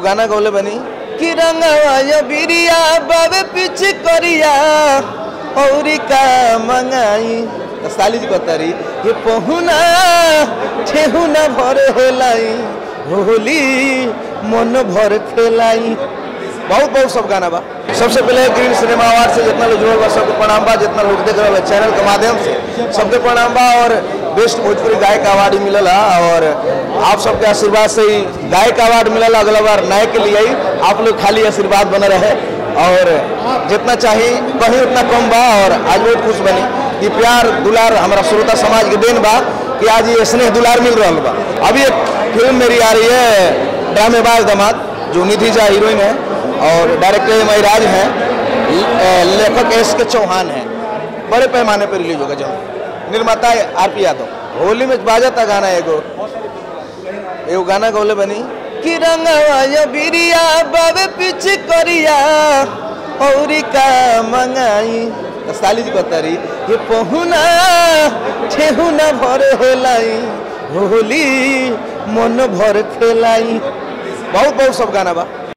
गाना गौले बनी कि रंगवा या बिरिया बाबे पीछे करिया औरी का मंगाई तो साली जी कहतारी ये पहुना ठेहुना भर हेलाई होली मन भर खेलाई बहुत बहुत सब गाना बा सबसे पहले ग्रीन सिनेमा अवार्ड से जितना लोग जुड़ल बा सबके प्रणाम बा जितना लोग देख रहे चैनल के माध्यम से सबके प्रणाम बा और बेस्ट भोजपुरी गायक अवार्ड मिलल और आप सबके आशीर्वाद से ही गायक अवार्ड मिलल अगला बार नए के लिए ही आप लोग खाली आशीर्वाद बने रहे और जितना चाहिए कहीं उतना कम बा और आज बहुत खुश बनी कि प्यार दुलार हमारा श्रोता समाज के देन बा कि आज ये स्नेह दुलार मिल रहा बा अभी एक फिल्म मेरी आ रही है ड्रामेबाज दामाद जो निधि झा हीरोइन है और डायरेक्टर एम राज हैं ल- लेखक एस के चौहान हैं बड़े पैमाने पर रिलीज होगा जो निर्माता आर पी यादव होली में बाजता गाना एगो एगो गाना गौले बनी कि रंगवा या बिरिया बाबे पीछे करिया औरी का मंगाई तो साली जी कहतारी ये पहुना ठेहुना भर हेलाई होली मन भर खेलाई बहुत बहुत सब गाना बा